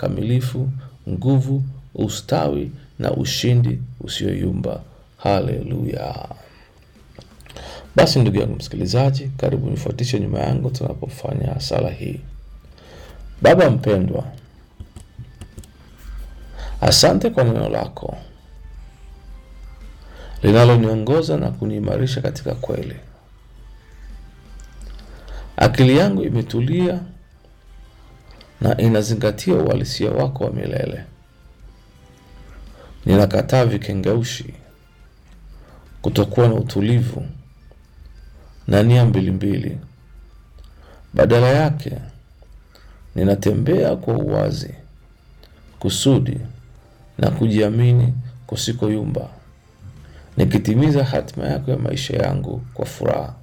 kamilifu, nguvu, ustawi na ushindi usioyumba. Haleluya! Basi ndugu yangu msikilizaji, karibu nifuatishe nyuma yangu tunapofanya sala hii. Baba mpendwa, asante kwa neno lako linaloniongoza na kuniimarisha katika kweli. Akili yangu imetulia na inazingatia uhalisia wako wa milele. Ninakataa vikengeushi, kutokuwa na utulivu na nia mbilimbili. Badala yake, ninatembea kwa uwazi, kusudi na kujiamini kusikoyumba, nikitimiza hatima yako ya maisha yangu kwa furaha,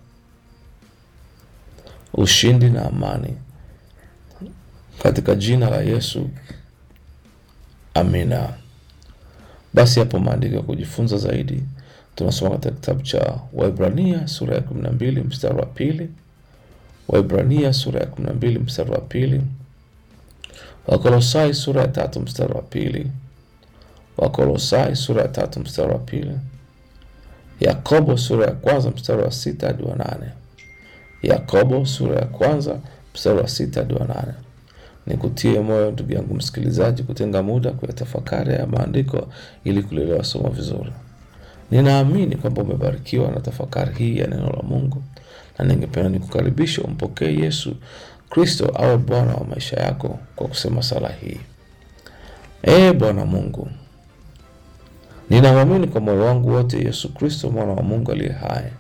ushindi na amani, katika jina la Yesu, amina. Basi hapo maandiko ya kujifunza zaidi tunasoma katika kitabu cha Waibrania sura ya kumi na mbili mstari wa pili Waibrania sura ya kumi na mbili mstari wa pili Wakolosai sura ya tatu mstari wa pili Wakolosai sura ya tatu mstari wa pili Yakobo sura ya kwanza mstari wa sita hadi wa nane Yakobo sura ya kwanza mstari wa sita hadi wa nane Nikutie moyo ndugu yangu msikilizaji, kutenga muda kuyatafakari ya maandiko ili kulielewa somo vizuri. Ninaamini kwamba umebarikiwa na tafakari hii ya neno la Mungu, na ningependa nikukaribisha umpokee Yesu Kristo awe Bwana wa maisha yako kwa kusema sala hii: Ee Bwana Mungu, ninamwamini kwa moyo wangu wote Yesu Kristo mwana wa Mungu aliye hai.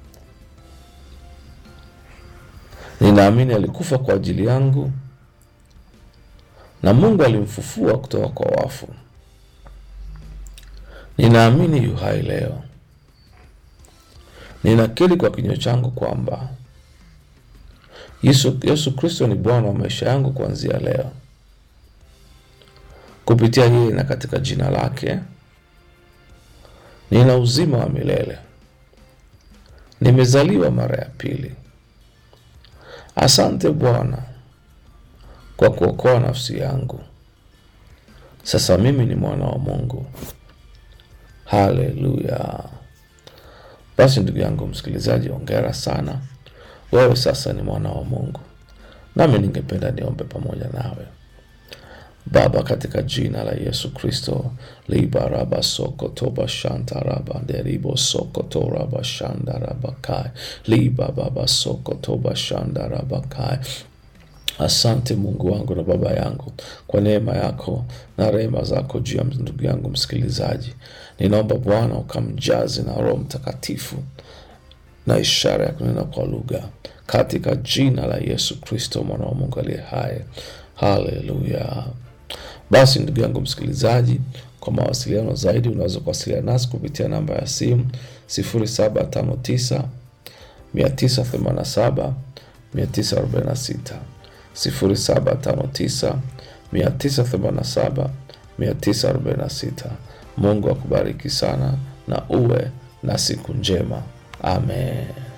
Ninaamini alikufa kwa ajili yangu na Mungu alimfufua kutoka kwa wafu. Ninaamini yu hai leo. Ninakiri kwa kinywa changu kwamba Yesu, Yesu Kristo ni Bwana wa maisha yangu kuanzia leo. Kupitia yeye na katika jina lake nina uzima wa milele. Nimezaliwa mara ya pili. Asante Bwana kwa kuokoa nafsi yangu. Sasa mimi ni mwana wa Mungu. Haleluya! Basi ndugu yangu msikilizaji, ongera sana, wewe sasa ni mwana wa Mungu. Nami ningependa niombe pamoja nawe. Baba, katika jina la Yesu Kristo, libaraba sokotoba shantaraba deribo sokotoraba shandaraba kai libababa sokotoba shandaraba kai Asante Mungu wangu na Baba yangu kwa neema yako na rehema zako juu ya ndugu yangu msikilizaji. Ninaomba Bwana ukamjaze na Roho Mtakatifu na ishara ya kunena kwa lugha katika jina la Yesu Kristo mwana wa Mungu aliye hai. Haleluya! Basi ndugu yangu msikilizaji, kwa mawasiliano zaidi unaweza kuwasiliana nasi kupitia namba ya simu 0759 987 946 0759 987 946. Mungu akubariki sana na uwe na siku njema. Amen.